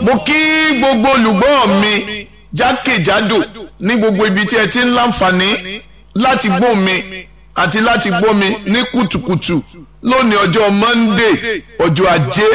mo kí gbogbo olùgbọ́ mi jákèjádò ní gbogbo ibi tí ẹ ti ń láǹfààní láti gbọ́ mi àti láti gbọ́ mi ní kùtùkùtù lónìí ọjọ́ Monday ọjọ́ ajé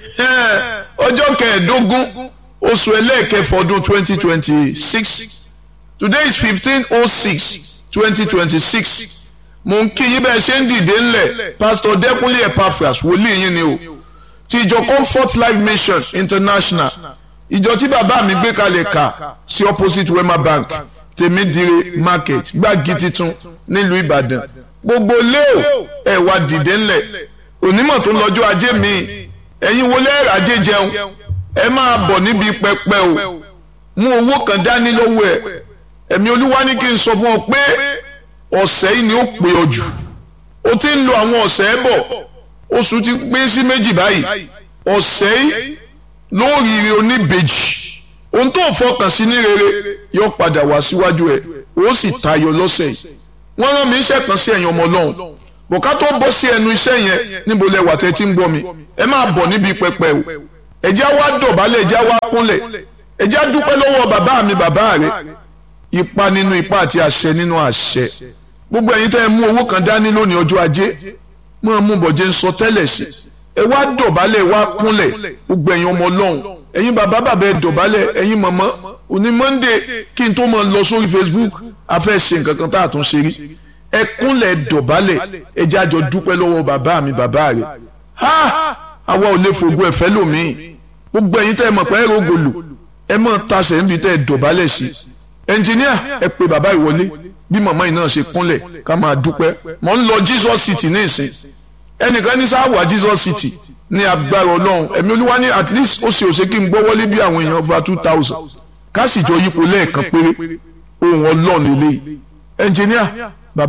ọjọ́ kẹẹ̀ẹ́dógún oṣù ẹlẹ́ẹ̀kẹfọ́ ọdún twenty twenty six today is fifteen oh six twenty twenty six mo ń kí yín bẹ́ẹ̀ ṣe ń dìde ńlẹ̀ pastor Dẹ́kunlé Epaphras wòlíì yín ni o ti ìjọ Comfort Life Mission International ìjọ tí bàbá mi gbé kalẹ̀ kà sí opposite Wema Bank tèmídìrè market gbági titun nílùú Ìbàdàn gbogbo léo ẹ wá dìde ńlẹ̀ onímọ̀ tó ń lọ́jọ́ ajé mi ẹ̀yin wọlé ajé jẹun ẹ máa bọ̀ níbi pẹpẹ o mú owó kan dání lọ́wọ́ ẹ ẹ̀mí olúwa ní kí n sọ fún ọ pé ọ̀sẹ̀ yìí ni ó pè ọ jù o ti ń lo àwọn ọ̀sẹ̀ ẹ bọ̀ oṣù ti pín sí méjì báyìí ọ̀sẹ̀ yìí lóríire oníbejì ohun tó fọkàn sí ní rere yóò padà wá síwájú ẹ ó sì tayọ lọ́sẹ̀ yìí wọ́n rán mi iṣẹ́ kan sí ẹ̀yin ọmọ ọlọ́run bọ̀ká tó bọ́ sí ẹnu iṣẹ́ yẹn níbo lẹ wà tẹ́ tí ń gbọ́ mi ẹ máa bọ̀ níbi pẹpẹ o ẹ̀já wá dọ̀bálẹ̀ ẹ̀já wá kúnlẹ̀ ẹ̀já dúpẹ́ lọ́wọ́ bàbá mi bàbá rẹ̀ ipa nínú ipa àti àṣẹ nínú àṣẹ gbogbo ẹ̀yin tẹ́ ẹ mú owó kan dání lónìí ọjọ́ ajé máa mú bọ̀jẹ̀ ń sọ tẹ́lẹ̀ sí ẹ wá dọ̀bálẹ̀ wá kúnlẹ̀ gbogbo ẹ̀yin ọmọ ọlọ́run ẹ̀yin bàbá bàbá ẹ dọ̀bálẹ̀ ẹ̀yin màmá òní monday kí n tó máa lọ sórí facebook a fẹ́ ṣe nǹkan kan tá a tún ṣe rí ẹ kúnlẹ̀ dọ̀bálẹ̀ ẹ jẹ́ àjọ dúpẹ́ lọ́wọ́ bàbá mi bàbá rẹ̀ ha àwa ò lè fògùn ẹ̀fẹ́ lòmíì gbogbo ẹ̀yin tẹ́ ẹ mọ̀ pé ẹ rògbòlò ẹ mọ̀ tasẹ̀ níbi tẹ́ ẹ dọ̀bálẹ̀ sí ẹnjìníà ẹ pe bàbá ìwọlé bí màmá yìí náà ṣe kúnlẹ̀ ká máa dúpẹ́ mọ̀ ń lọ jesus city ní ìsìn ẹnìkan ní sáà wà jesus city ní agbára ọlọ́run ẹ̀mí olúwa ní at least ó ṣe òṣè kí n gbọ́ wọlé bí àwọn èèyàn over two thousand ká sì jọ yípo lẹ́ẹ̀kan péré ohun ọlọ́run lélẹ́yìí ẹnjìníà